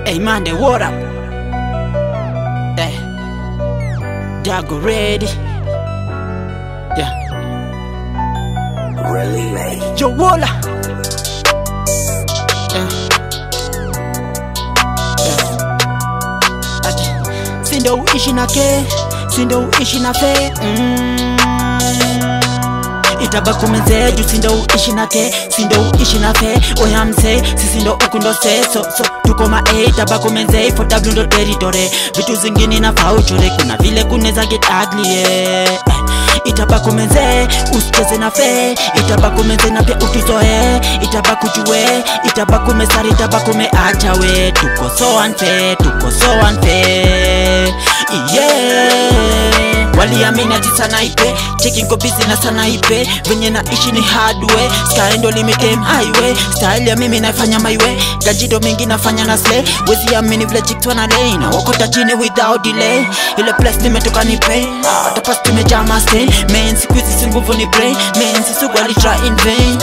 Hey man, they what up? Hey, Dago ready? Yeah. Really late. Yo, Walla. Yeah. Yeah. Ati, Sindo uishi na ke, sindo uishi na fe mm. Itabakumeze juu sindo uishi na ke, sindo uishi na fe Oya mse, sisi ndo uku ndo se So, so, tuko ma A, itabakumeze For W ndo territory Vitu zingine na uchore Kuna vile kuneza get ugly yeah. Itabakumeze, usicheze na fe Itabakumeze na pia utuzoe Itabakujue, itabakumesari Itabakume acha we Tuko so unfair, tuko so unfair Yeah waliamini ati sana ipe cheki ngo busy na sana ipe venye naishi ni hardware style ndo limitem highway style ya mimi nafanya my way gajido mingi nafanya na slay wezi amini vile chicks wana lay na wakota chini without delay ile place nimetoka ni pay hata past tumejaa mastain man siku hizi si nguvu ni brain man si sugu ali try in vain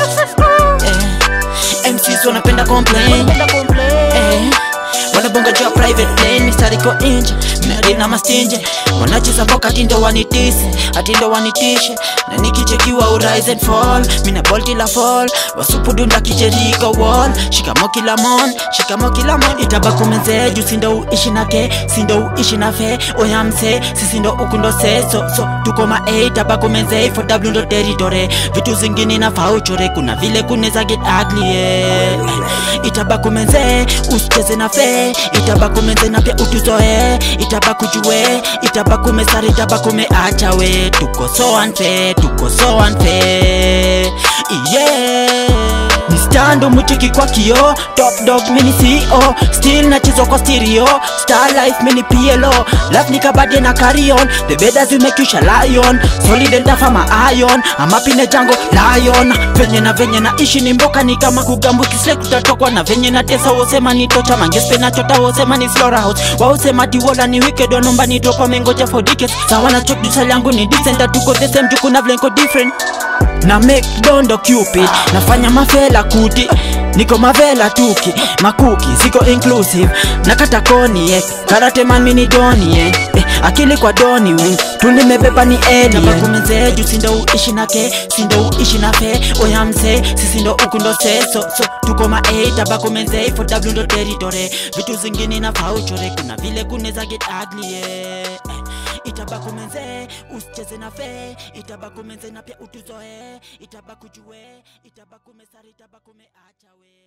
eh. MCs wanapenda complain eh. wanabonga juu ya private plane mistari ko inje mnadina mastinje wanacheza boka atindo wanitise atindo wanitishe na nikichekiwa urise and fall mina ball kila fall wasupudunda kijeriko wall shikamo kila mon shikamo kila mon itabakumeze juu sindo uishi nake sindo uishi na fe oya mse sisi ndo ukundo se so, so tuko ma a itabakumeze for w ndo territory vitu zingine na fauchore kuna vile kuneza get ugly yeah. itabakumeze usicheze na fe itabakumeze na pia utuzoe itabakujue itabakumesari itabakume acha we tuko so unfair tuko so unfair yeah ni stando mutiki kwa kio top dog mini CEO still nachezwa kwa stereo star life mini PLO life nikabadie na carry on the better you make you shall lion solid and tough ama iron ama pine jango lion venye na venye na ishi ni mboka ni kama kugambu kisle kutatokwa na venye na tesa wosema ni tocha mangespe na chota wosema ni slaughterhouse wausema tiwola ni wicked wanomba ni dropa mengoja for decades sawa na chok dusal yangu ni decent atuko the same jukuna vlenko different na make dondo cupid nafanya mafela kuti niko mavela tuki makuki siko inclusive nakata koni eh. karate man mini doni eh. Eh, akili kwa doni wing tulimebeba ni eliabakumeze juu sindo uishi nake sindo uishi na fe oya mse sisi ndo uku ndo se so, so tuko ma a tabakumeze for w ndo territory vitu zingine na fauchore kuna vile kuneza get ugly yeah. itabakumeze usicheze na fe itabakumeze na pia utuzoe itabakujue itabakumesari itabakume acha we